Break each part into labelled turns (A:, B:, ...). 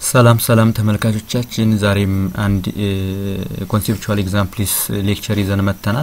A: ሰላም ሰላም ተመልካቾቻችን ዛሬም አንድ ኮንሴፕቹዋል ኤግዛምፕልስ ሌክቸር ይዘን መጥተናል።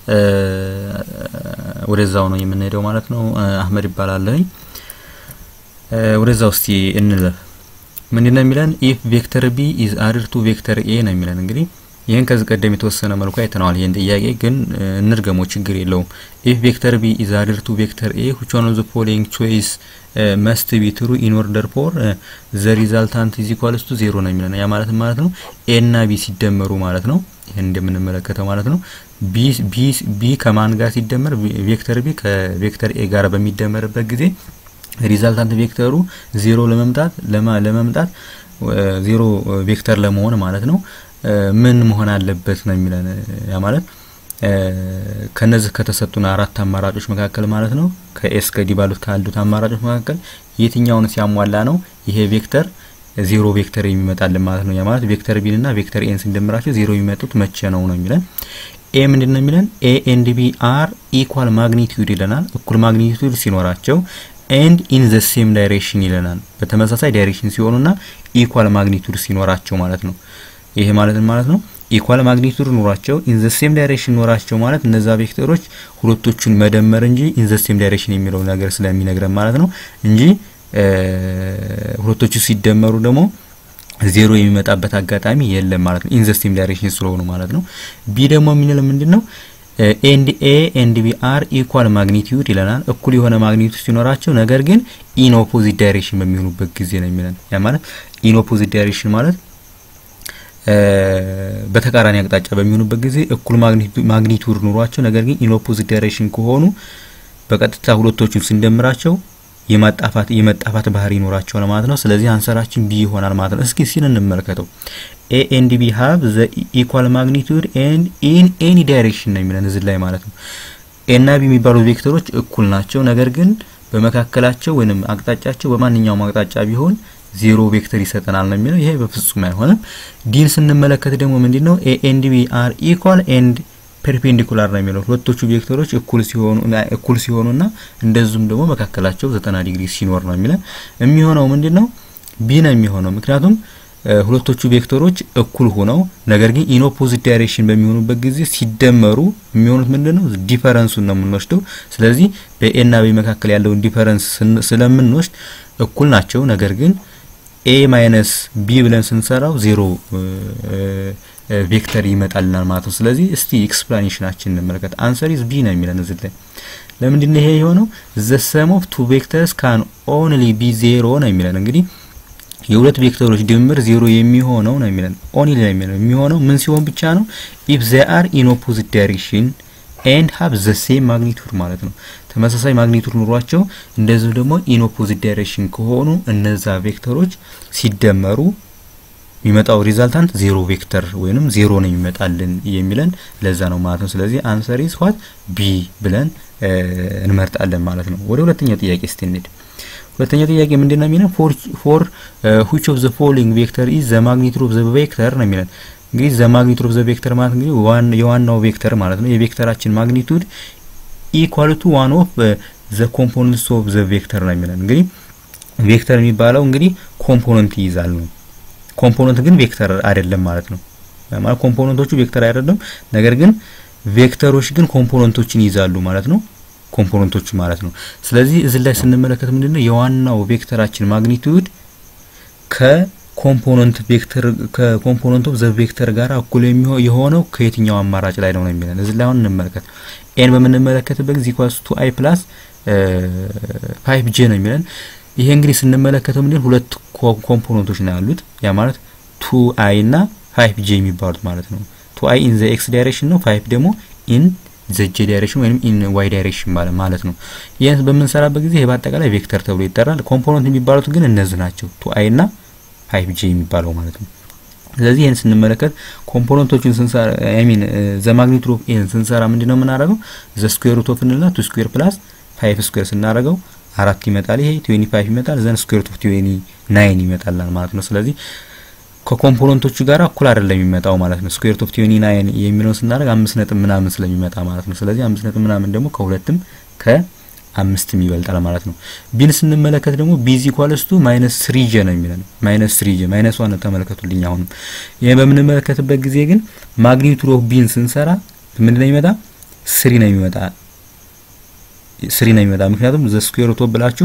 A: ወደዛው ነው የምንሄደው ማለት ነው። አህመድ ይባላለኝ። ወደዛው እስቲ እንለፍ። ምንድን ነው የሚለን? ኢፍ ቬክተር ቢ ኢዝ አድር ቱ ቬክተር ኤ ነው የሚለን። እንግዲህ ይህን ከዚህ ቀደም የተወሰነ መልኩ አይተነዋል። ይህን ጥያቄ ግን እንድገመው ችግር የለውም። ኢፍ ቬክተር ቢ ኢዝ አድር ቱ ቬክተር ኤ which one of the following choice መስት ቢ ትሩ ኢን ኦርደር ፎር ዘ ሪዛልታንት ኢዝ ኢኳልስ ቱ ዜሮ ነው የሚለን። ያ ማለት ማለት ነው ኤ እና ቢ ሲደመሩ ማለት ነው። ይህን እንደምንመለከተው ማለት ነው ቢ ቢ ቢ ከማን ጋር ሲደመር ቬክተር ቢ ከቬክተር ኤ ጋር በሚደመርበት ጊዜ ሪዛልታንት ቬክተሩ ዜሮ ለመምጣት ለመምጣት ዜሮ ቬክተር ለመሆን ማለት ነው ምን መሆን አለበት ነው የሚለን። ያ ማለት ከነዚህ ከተሰጡን አራት አማራጮች መካከል ማለት ነው ከኤስ ከዲ ባሉት ካሉት አማራጮች መካከል የትኛውን ሲያሟላ ነው ይሄ ቬክተር ዜሮ ቬክተር የሚመጣልን ማለት ነው። ያ ማለት ቬክተር ቢን እና ቬክተር ኤን ስንደምራቸው ዜሮ የሚመጡት መቼ ነው ነው የሚለን። ኤ ምንድን ነው የሚለን? ኤ ኤንድ ቢ አር ኢኳል ማግኒቲዩድ ይለናል። እኩል ማግኒቲዩድ ሲኖራቸው ኤንድ ኢን ዘ ሴም ዳይሬክሽን ይለናል። በተመሳሳይ ዳይሬክሽን ሲሆኑና ኢኳል ማግኒቱድ ሲኖራቸው ማለት ነው። ይሄ ማለት ማለት ነው ኢኳል ማግኒቱድ ኖራቸው ኢን ዘ ሴም ዳይሬክሽን ኖራቸው ማለት እነዛ ቬክተሮች ሁለቶቹን መደመር እንጂ ኢን ዘ ሴም ዳይሬክሽን የሚለው ነገር ስለሚነግረን ማለት ነው እንጂ ሁለቶቹ ሲደመሩ ደግሞ ዜሮ የሚመጣበት አጋጣሚ የለም ማለት ነው። ኢን ዘ ሴም ዳይሬክሽን ስለሆኑ ማለት ነው። ቢ ደግሞ የሚለው ምንድን ነው? ኤንድ ኤ ኤንድ ቢ አር ኢኳል ማግኒቲዩድ ይለናል። እኩል የሆነ ማግኒቱድ ሲኖራቸው ነገር ግን ኢን ኦፖዚት ዳይሬክሽን በሚሆኑበት ጊዜ ነው የሚለን። ያ ማለት ኢን ኦፖዚት ዳይሬክሽን ማለት በተቃራኒ አቅጣጫ በሚሆኑበት ጊዜ እኩል ማግኒቱድ ኑሯቸው ነገር ግን ኢን ኦፖዚት ዳይሬክሽን ከሆኑ በቀጥታ ሁለቶቹን ስንደምራቸው የማጣፋት የመጣፋት ባህሪ ይኖራቸዋል ማለት ነው። ስለዚህ አንሰራችን ቢ ይሆናል ማለት ነው። እስኪ ሲን እንመልከተው። ኤ ኤንድ ቢ ሀብ ዘ ኢኳል ማግኒቱድ ኤንድ ኢን ኤኒ ዳይሬክሽን ነው የሚለን እዚህ ላይ ማለት ነው። ኤ እና ቢ የሚባሉ ቬክተሮች እኩል ናቸው፣ ነገር ግን በመካከላቸው ወይንም አቅጣጫቸው በማንኛውም አቅጣጫ ቢሆን ዜሮ ቬክተር ይሰጠናል ነው የሚለው። ይሄ በፍጹም አይሆንም። ዲን ስንመለከት ደግሞ ምንድን ነው ኤ ኤንድ ቢ አር ኢኳል ኤንድ ፐርፔንዲኩላር ነው የሚለው ሁለቶቹ ቬክተሮች እኩል ሲሆኑ እኩል ሲሆኑና እንደዚሁም ደግሞ መካከላቸው ዘጠና ዲግሪ ሲኖር ነው የሚለን። የሚሆነው ምንድን ነው ቢ ነው የሚሆነው ምክንያቱም ሁለቶቹ ቬክተሮች እኩል ሆነው ነገር ግን ኢን ኦፖዚት ዳይሬክሽን በሚሆኑበት ጊዜ ሲደመሩ የሚሆኑት ምንድን ነው ዲፈረንሱን ነው የምንወስደው። ስለዚህ በኤ እና ቢ መካከል ያለውን ዲፈረንስ ስለምንወስድ እኩል ናቸው ነገር ግን ኤ ማይነስ ቢ ብለን ስንሰራው ዜሮ ቬክተር ይመጣልናል ማለት ነው። ስለዚህ እስቲ ኤክስፕላኔሽናችን እንመለከት። አንሰር ኢዝ ቢ ነው የሚለን እዚህ ላይ። ለምንድን ነው ይሄ የሆነው? ዘ ሰም ኦፍ ቱ ቬክተርስ ካን ኦንሊ ቢ ዜሮ ነው የሚለን። እንግዲህ የሁለት ቬክተሮች ድምር ዜሮ የሚሆነው ነው የሚለን። ኦንሊ ነው የሚለን የሚሆነው ምን ሲሆን ብቻ ነው? ኢፍ ዘ አር ኢን ኦፖዚት ዳይሬክሽን ኤንድ ሀብ ዘ ሴም ማግኒቱድ ማለት ነው። ተመሳሳይ ማግኒቱድ ኑሯቸው እንደዚሁ ደግሞ ኢን ኦፖዚት ዳይሬክሽን ከሆኑ እነዛ ቬክተሮች ሲደመሩ የሚመጣው ሪዛልታንት ዜሮ ቬክተር ወይንም ዜሮ ነው የሚመጣልን የሚለን ለዛ ነው ማለት ነው። ስለዚህ አንሰር ኢዝ ዋት ቢ ብለን እንመርጣለን ማለት ነው። ወደ ሁለተኛው ጥያቄ እስቲ እንሂድ። ሁለተኛው ጥያቄ ምንድን ነው የሚለን? ፎር ፎር which of the following vector is the magnitude of the vector ነው የሚለን እንግዲህ ዘ ማግኒቱድ ኦፍ ዘ ቬክተር ማለት እንግዲህ የዋናው ቬክተር ማለት ነው። የቬክተራችን ማግኒቱድ ኢኳል ቱ ዋን ኦፍ ዘ ኮምፖነንትስ ኦፍ ዘ ቬክተር ነው የሚለን። እንግዲህ ቬክተር የሚባለው እንግዲህ ኮምፖነንት ይይዛል ነው። ኮምፖነንት ግን ቬክተር አይደለም ማለት ነው። ማለት ኮምፖነንቶቹ ቬክተር አይደለም፣ ነገር ግን ቬክተሮች ግን ኮምፖነንቶችን ይይዛሉ ማለት ነው። ኮምፖነንቶቹ ማለት ነው። ስለዚህ እዚህ ላይ ስንመለከት ምንድነው የዋናው ቬክተራችን ማግኒቱድ ከ ኮምፖነንት ቬክተር ከኮምፖነንት ኦፍ ዘ ቬክተር ጋር እኩል የሆነው ከየትኛው አማራጭ ላይ ነው ነው የሚለን። እዚህ ላይ አሁን እንመለከት። ኤን በምንመለከትበት ጊዜ ኢኳልስ ቱ አይ ፕላስ ፋይቭ ጄ ነው የሚለን። ይሄ እንግዲህ ስንመለከተው ምንድን ሁለት ኮምፖነንቶች ነው ያሉት። ያ ማለት ቱ አይ እና ፋይቭ ጄ የሚባሉት ማለት ነው። ቱ አይ ኢን ዘ ኤክስ ዳይሬክሽን ነው፣ ፋይቭ ደግሞ ኢን ዘ ጄ ዳይሬክሽን ወይም ኢን ዋይ ዳይሬክሽን ማለት ነው። ይህን በምንሰራበት ጊዜ ይሄ በአጠቃላይ ቬክተር ተብሎ ይጠራል። ኮምፖነንት የሚባሉት ግን እነዚህ ናቸው፣ ቱ አይ እና ፋይቭ ጂ የሚባለው ማለት ነው። ስለዚህ ይህን ስንመለከት ኮምፖነንቶችን ስንሰራ አይ ሚን ዘ ማግኒቱድ ኦፍ ኤን ስንሰራ ምንድነው የምናደርገው? ዘ ስኩዌር ሩት ኦፍ እንልና ቱ ስኩዌር ፕላስ ፋይቭ ስኩዌር ስናደርገው አራት ይመጣል። ይሄ ትዌንቲ ፋይቭ ይመጣል። ዘን ስኩዌር ሩት ኦፍ ትዌንቲ ናይን ይመጣላል ማለት ነው። ስለዚህ ከኮምፖነንቶቹ ጋር እኩል አይደለም የሚመጣው ማለት ነው። ስኩዌር ሩት ኦፍ ትዌንቲ ናይን የሚለውን ስናደርግ አምስት ነጥብ ምናምን ስለሚመጣ ማለት ነው። ስለዚህ አምስት ነጥብ ምናምን ደግሞ ከሁለትም ከ አምስትም ይበልጣል ማለት ነው። ቢን ስንመለከት ደግሞ ቢዚ ኳለስቱ ማይነስ ስሪ ጄ ነው የሚለን ማይነስ ስሪ ጄ ማይነስ ዋን ተመለከቱልኝ። አሁንም ይሄን በምንመለከትበት ጊዜ ግን ማግኒቱድ ኦፍ ቢን ስንሰራ ምንድነው የሚመጣ ስሪ ነው የሚመጣ ስሪ ነው የሚመጣ ምክንያቱም ዘ ስኩዌር ሩት ብላችሁ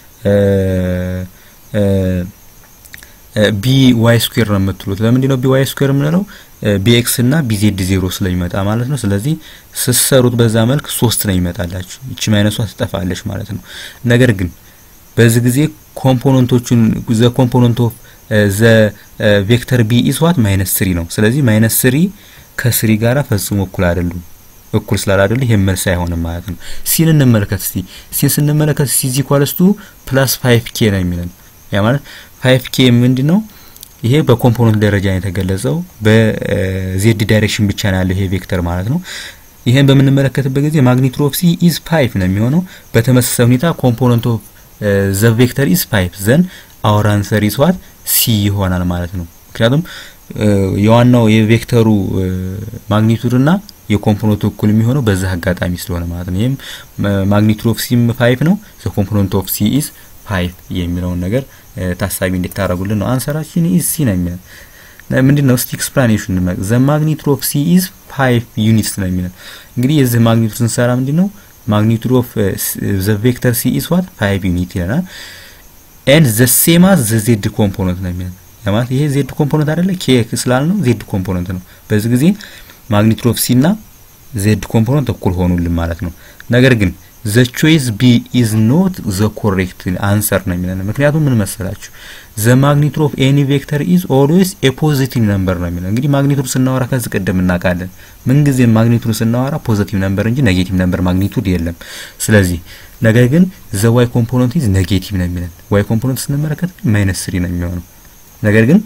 A: ቢ ዋይ ስኩዌር ነው የምትሉት። ለምንድን ነው ቢ ዋይ ስኩዌር የምንለው? ቢኤክስ እና ቢዜድ ዜሮ ስለሚመጣ ማለት ነው። ስለዚህ ስሰሩት በዛ መልክ ሶስት ነው ይመጣላችሁ። ይቺ ማይነሷ ትጠፋለች ማለት ነው። ነገር ግን በዚህ ጊዜ ኮምፖነንቶቹን ዘ ኮምፖነንት ኦፍ ዘ ቬክተር ቢ ኢዝ ዋት ማይነስ ስሪ ነው። ስለዚህ ማይነስ ስሪ ከስሪ ጋራ ፈጽሞ እኩል አይደሉም። እኩል ስላላደሉ ይሄ መልስ አይሆንም ማለት ነው። ሲን እንመለከት እስቲ። ሲን ስንመለከት ሲ ኢዝ ኢኳልስ ቱ ፕላስ 5 ኬ ነው የሚለን ያ ማለት 5 ኬ ምንድን ነው? ይሄ በኮምፖነንት ደረጃ ነው የተገለጸው። በዜድ ዳይሬክሽን ብቻ ነው ያለው ይሄ ቬክተር ማለት ነው። ይሄን በምንመለከትበት ጊዜ ማግኒቱድ ኦፍ ሲ ኢዝ 5 ነው የሚሆነው። በተመሳሳይ ሁኔታ ኮምፖነንት ኦፍ ዘ ቬክተር ኢዝ 5 ዘን አወር አንሰር ኢዝ ዋት ሲ ይሆናል ማለት ነው። ምክንያቱም የዋናው የቬክተሩ ማግኒቱድ እና የኮምፖነንቱ እኩል የሚሆነው በዛ አጋጣሚ ስለሆነ ማለት ነው። ይህም ማግኒቱድ ኦፍ ሲም 5 ነው። ዘ ኮምፖነንት ኦፍ ሲ ኢዝ 5 የሚለውን ነገር ታሳቢ እንድታረጉልን ነው። አንሰራችን ኢዝ ሲ ነው የሚለን ምንድን ነው? እስቲ ኤክስፕላኔሽን እንመ ዘ ማግኒቱድ ኦፍ ሲ ኢዝ 5 ዩኒትስ ነው የሚለን እንግዲህ የዚህ ማግኒቱድ ስንሰራ ምንድን ነው ማግኒቱድ ኦፍ ዘ ቬክተር ሲ ኢዝ ዋት 5 ዩኒት ይለናል። ኤንድ ዘ ሴም አዝ ዘ ዜድ ኮምፖነንት ነው የሚለን ማለት ይሄ ዜድ ኮምፖነንት አይደለ ኬ ስላል ነው ዜድ ኮምፖነንት ነው። በዚህ ጊዜ ማግኒቱድ ኦፍ ሲ እና ዜድ ኮምፖነንት እኩል ሆኑልን ማለት ነው። ነገር ግን ዘ ቾይስ ቢ ኢዝ ኖት ዘ ኮሬክት አንሰር ነው የሚለን ምክንያቱም ምን መሰላችሁ ዘ ማግኒቱድ ኦፍ ኤኒ ቬክተር ኢዝ ኦልዌይስ ኤ ፖዚቲቭ ነምበር ነው የሚለን እንግዲህ ማግኒቱድ ስናወራ ከዚህ ቀደም እናውቃለን ምንጊዜም ማግኒቱድ ስናወራ ፖዚቲቭ ነምበር እንጂ ኔጌቲቭ ነምበር ማግኒቱድ የለም ስለዚህ ነገር ግን ዘ ዋይ ኮምፖነንት ኢዝ ኔጌቲቭ ነው የሚለን ዋይ ኮምፖነንት ስንመለከት ማይነስ ስሪ ነው የሚሆነው ነገር ግን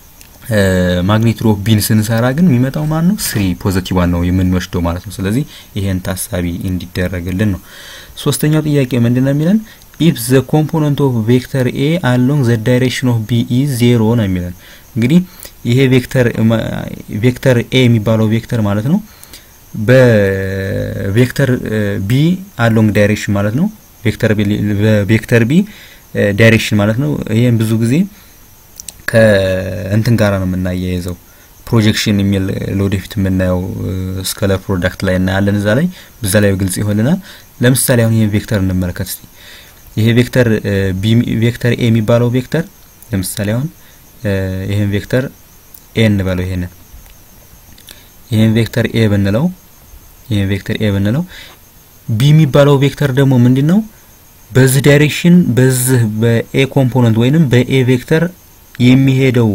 A: ማግኒቱድ ኦፍ ቢን ስንሰራ ግን የሚመጣው ማን ነው? ስሪ ፖዚቲቭ ዋን ነው የምንወስደው ማለት ነው። ስለዚህ ይሄን ታሳቢ እንዲደረግልን ነው። ሶስተኛው ጥያቄ ምንድን ነው የሚለን ኢፍ ዘ ኮምፖነንት ኦፍ ቬክተር ኤ አሎንግ ዘ ዳይሬክሽን ኦፍ ቢ ኢዝ ዜሮ ነው የሚለን እንግዲህ ይሄ ቬክተር ቬክተር ኤ የሚባለው ቬክተር ማለት ነው በቬክተር ቢ አሎንግ ዳይሬክሽን ማለት ነው ቬክተር ቢ በቬክተር ቢ ዳይሬክሽን ማለት ነው። ይሄን ብዙ ጊዜ ከእንትን ጋራ ነው የምናያይዘው ፕሮጀክሽን የሚል ለወደፊት የምናየው ስከለር ፕሮዳክት ላይ እናያለን። እዛ ላይ በዛ ላይ ግልጽ ይሆንልናል። ለምሳሌ አሁን ይሄን ቬክተር እንመልከት እስቲ። ይሄ ቬክተር ቢ ቬክተር ኤ የሚባለው ቬክተር ለምሳሌ አሁን ይሄን ቬክተር ኤ እንበለው ይሄንን ይሄን ቬክተር ኤ ብንለው ይሄን ቬክተር ኤ ብንለው ቢ የሚባለው ቬክተር ደግሞ ምንድን ነው? በዚህ ዳይሬክሽን በዚህ በኤ ኮምፖነንት ወይንም በኤ ቬክተር የሚሄደው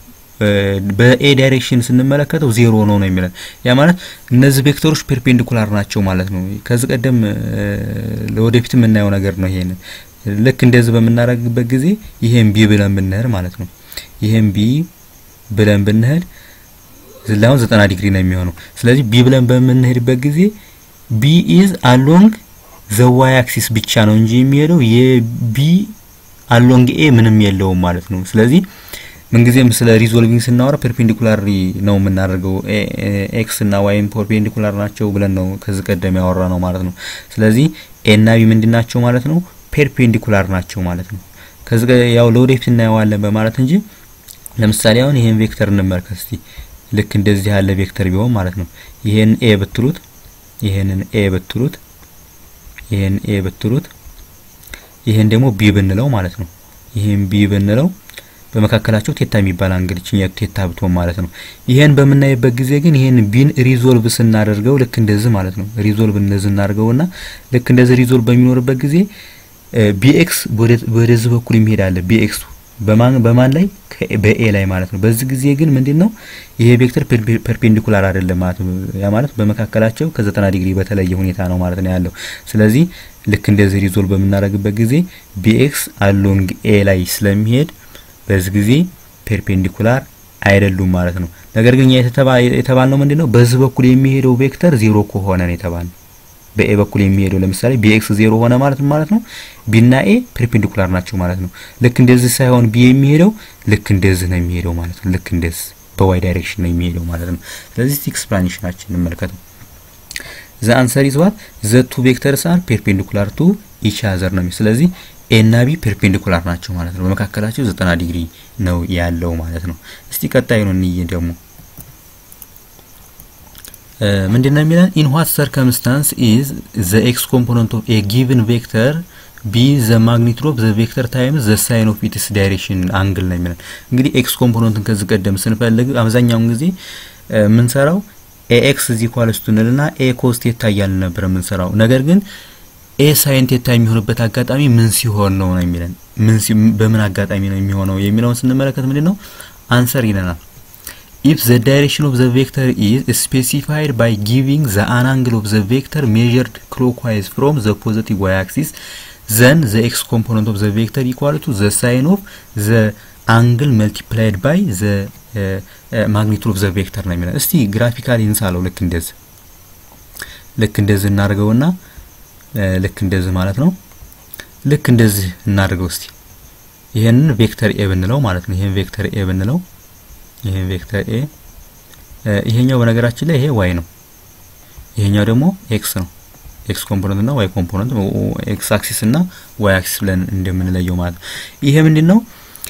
A: በኤ ዳይሬክሽን ስንመለከተው ዜሮ ነው ነው የሚለን። ያ ማለት እነዚህ ቬክተሮች ፔርፔንዲኩላር ናቸው ማለት ነው። ከዚህ ቀደም ለወደፊት የምናየው ነገር ነው። ይሄንን ልክ እንደዚህ በምናደርግበት ጊዜ ይሄን ቢ ብለን ብንሄድ ማለት ነው። ይሄን ቢ ብለን ብንሄድ ዝላውን ዘጠና ዲግሪ ነው የሚሆነው። ስለዚህ ቢ ብለን በምንሄድበት ጊዜ ቢ ኢዝ አሎንግ ዘ ዋይ አክሲስ ብቻ ነው እንጂ የሚሄደው የቢ አሎንግ ኤ ምንም የለውም ማለት ነው። ስለዚህ ምንጊዜም ስለ ሪዞልቪንግ ስናወራ ፐርፔንዲኩላሪ ነው የምናደርገው። ኤክስ እና ዋይም ፐርፔንዲኩላር ናቸው ብለን ነው ከዚህ ቀደም ያወራ ነው ማለት ነው። ስለዚህ ኤ እና ቢ ምንድን ናቸው ማለት ነው? ፐርፔንዲኩላር ናቸው ማለት ነው። ከዚህ ያው ለወደፊት እናየዋለን በማለት እንጂ ለምሳሌ አሁን ይሄን ቬክተር እንመልከት እስቲ። ልክ እንደዚህ ያለ ቬክተር ቢሆን ማለት ነው ይሄን ኤ ብትሉት፣ ይሄንን ኤ ብትሉት፣ ይሄን ኤ ብትሉት ይሄን ደግሞ ቢ ብንለው ማለት ነው። ይሄን ቢ ብንለው በመካከላቸው ቴታ የሚባል አንግል ችኛ ቴታ ብትሆን ማለት ነው። ይሄን በምናይበት ጊዜ ግን ይሄን ቢን ሪዞልቭ ስናደርገው ልክ እንደዚህ ማለት ነው። ሪዞልቭ እንደዚህ እናደርገውና ልክ እንደዚህ ሪዞልቭ በሚኖርበት ጊዜ ቢኤክስ ወደዚህ በኩል የሚሄዳለ ቢኤክስ በማን በማን ላይ በኤ ላይ ማለት ነው። በዚህ ጊዜ ግን ምንድነው ይሄ ቬክተር ፐርፔንዲኩላር አይደለም ማለት ነው። ያ ማለት በመካከላቸው ከ90 ዲግሪ በተለየ ሁኔታ ነው ማለት ነው ያለው። ስለዚህ ልክ እንደዚህ ሪዞልቭ በምናደርግበት ጊዜ ቢኤክስ አሎንግ ኤ ላይ ስለሚሄድ በዚህ ጊዜ ፐርፔንዲኩላር አይደሉም ማለት ነው። ነገር ግን የተባልነው ምንድነው በዚህ በኩል የሚሄደው ቬክተር ዜሮ ከሆነ ነው የተባልነው። በኤ በኩል የሚሄደው ለምሳሌ ቢኤክስ ዜሮ ሆነ ማለት ማለት ነው ቢና ኤ ፐርፔንዲኩላር ናቸው ማለት ነው። ልክ እንደዚህ ሳይሆን ቢ የሚሄደው ልክ እንደዚህ ነው የሚሄደው ማለት ነው። ልክ እንደዚህ በዋይ ዳይሬክሽን ነው የሚሄደው ማለት ነው። ስለዚህ ኤክስፕላኔሽናችን እንመልከተው። ዘ አንሰር ኢዝ ዋት ዘ ቱ ቬክተርስ አር ፔርፔንዲኩላር ቱ ኢች አዘር ነው። ስለዚህ ኤ እና ቢ ፔርፔንዲኩላር ናቸው ማለት ነው። በመካከላቸው ዘጠና ዲግሪ ነው ያለው ማለት ነው። እስቲ ቀጣዩ ነው እንይ ደግሞ ምንድን ነው የሚለን ኢን ዋት ሰርከምስታንስ ኢዝ ዘ ኤክስ ኮምፖነንት ኦፍ ኤ ጊቭን ቬክተር ቢ ዘ ማግኒቱድ ኦፍ ዘ ቬክተር ታይምስ ዘ ሳይን ኦፍ ኢትስ ዳይሬክሽን አንግል ነው የሚለን። እንግዲህ ኤክስ ኮምፖነንትን ከዚህ ቀደም ስንፈልግ አብዛኛውን ጊዜ የምንሰራው ኤ ኤክስ እዚ ኳልስ ቱ እንልና ኤ ኮስ ቴታ እያልን ነበር የምንሰራው። ነገር ግን ኤ ሳይን ቴታ የሚሆንበት አጋጣሚ ምን ሲሆን ነው ነው የሚለን ምን በምን አጋጣሚ ነው የሚሆነው የሚለውን ስንመለከት ምንድን ነው አንሰር ይለናል if the direction of the vector is specified by giving the an angle of the vector measured clockwise from the positive y-axis then the x component of the vector equal to the sine of the angle multiplied by the uh, uh, magnitude of the vector ነው የሚለው። እስቲ ግራፊካሊ እንሳለው። ልክ እንደዚህ ልክ እንደዚህ እናድርገውና ልክ እንደዚህ ማለት ነው። ልክ እንደዚህ እናድርገው እስቲ ይሄንን ቬክተር ኤ ብንለው ማለት ነው። ይሄን ቬክተር ኤ ብንለው ይሄን ቬክተር ኤ ይሄኛው በነገራችን ላይ ይሄ ዋይ ነው። ይሄኛው ደግሞ ኤክስ ነው። ኤክስ ኮምፖነንት እና ዋይ ኮምፖነንት ኤክስ አክሲስ እና ዋይ አክሲስ ብለን እንደምንለየው ማለት ነው። ይሄ ምንድን ነው?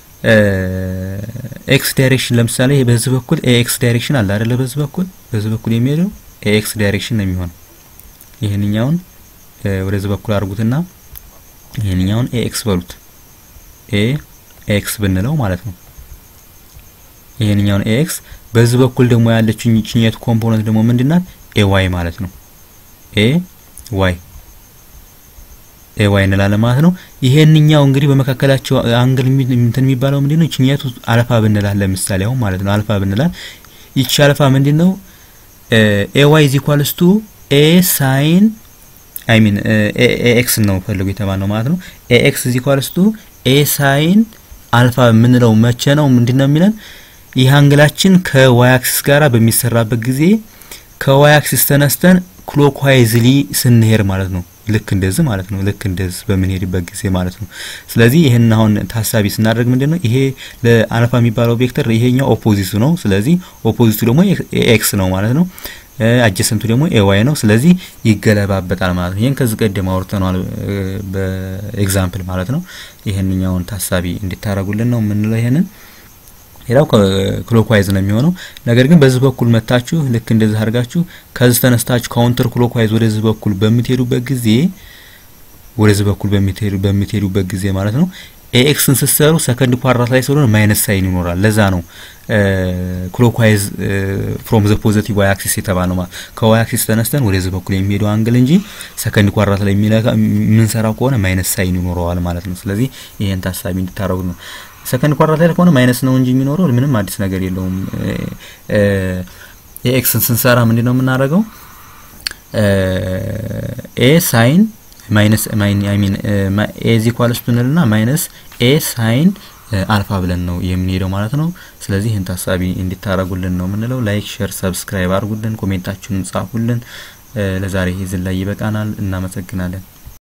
A: ኤክስ ዳይሬክሽን ለምሳሌ በዚህ በኩል ኤክስ ዳይሬክሽን አለ አይደለ? በዚህ በኩል በዚህ በኩል የሚሄደው ኤክስ ዳይሬክሽን ነው የሚሆነው። ይሄንኛውን ወደዚህ በኩል አድርጉትና ይሄንኛውን ኤክስ በሉት ኤ ኤክስ ብንለው ማለት ነው። ይሄንኛውን ኤክስ በዚህ በኩል ደግሞ ያለችው ችኘት ኮምፖነንት ደግሞ ምንድናት? ኤ ዋይ ማለት ነው። ኤ ዋይ ኤ ዋይ እንላለን ማለት ነው። ይሄንኛው እንግዲህ በመካከላቸው አንግል እንትን የሚባለው ምንድነው? ችኘቱ አልፋ ብንላል ለምሳሌ አሁን ማለት ነው። አልፋ ብንላል ይቺ አልፋ ምንድነው? ኤ ዋይ ኢዝ ኢኳልስ ቱ ኤ ሳይን አይ ሚን ኤ ኤክስ ነው ፈልጉ የተባለው ማለት ነው። ኤ ኤክስ ኢዝ ኢኳልስ ቱ ኤ ሳይን አልፋ የምንለው መቼ ነው? ምንድነው የሚለን ይህ አንግላችን ከዋይ አክሲስ ጋራ በሚሰራበት ጊዜ ከዋይ አክሲስ ተነስተን ክሎክዋይዝሊ ስንሄድ ማለት ነው። ልክ እንደዚህ ማለት ነው። ልክ እንደዚህ በምንሄድበት ጊዜ ማለት ነው። ስለዚህ ይህን አሁን ታሳቢ ስናደርግ ምንድን ነው ይሄ ለአልፋ የሚባለው ቬክተር ይሄኛው ኦፖዚቱ ነው። ስለዚህ ኦፖዚቱ ደግሞ ኤክስ ነው ማለት ነው። አጀሰንቱ ደግሞ ኤዋይ ነው። ስለዚህ ይገለባበጣል ማለት ነው። ይህን ከዚህ ቀደም አውርተነዋል በኤግዛምፕል ማለት ነው። ይህንኛውን ታሳቢ እንድታረጉልን ነው የምንለው ይሄንን ሌላው ክሎክዋይዝ ነው የሚሆነው። ነገር ግን በዚህ በኩል መታችሁ ልክ እንደዚህ አድርጋችሁ ከዚህ ተነስታችሁ ካውንተር ክሎክዋይዝ ወደዚህ በኩል በምትሄዱበት ጊዜ ወደዚህ በኩል በምትሄዱበት ጊዜ ማለት ነው ኤክስን ስትሰሩ ሰከንድ ኳድራት ላይ ስለሆነ ማይነስ ሳይን ይኖራል። ለዛ ነው ክሎክዋይዝ ፍሮም ዘ ፖዘቲቭ ዋይ አክሲስ የተባለው ማለት ከዋይ አክሲስ ተነስተን ወደዚህ በኩል የሚሄደው አንግል እንጂ ሰከንድ ኳድራት ላይ የምንሰራው ከሆነ ማይነስ ሳይን ይኖረዋል ማለት ነው። ስለዚህ ይሄን ታሳቢ እንድታረጉት ነው። ሰከንድ ኳድራት ላይ ከሆነ ማይነስ ነው እንጂ የሚኖረው ምንም አዲስ ነገር የለውም። ኤክስን ስንሰራ ምንድን ነው የምናደርገው? ኤ ሳይን ማይነስ አይ ሚን ኤ ዚ ኳልስ ብንልና ማይነስ ኤ ሳይን አልፋ ብለን ነው የምንሄደው ማለት ነው። ስለዚህ ይህን ታሳቢ እንዲታረጉልን ነው የምንለው። ላይክ፣ ሼር፣ ሰብስክራይብ አድርጉልን፣ ኮሜንታችሁን ጻፉልን። ለዛሬ ይዝን ላይ ይበቃናል። እናመሰግናለን።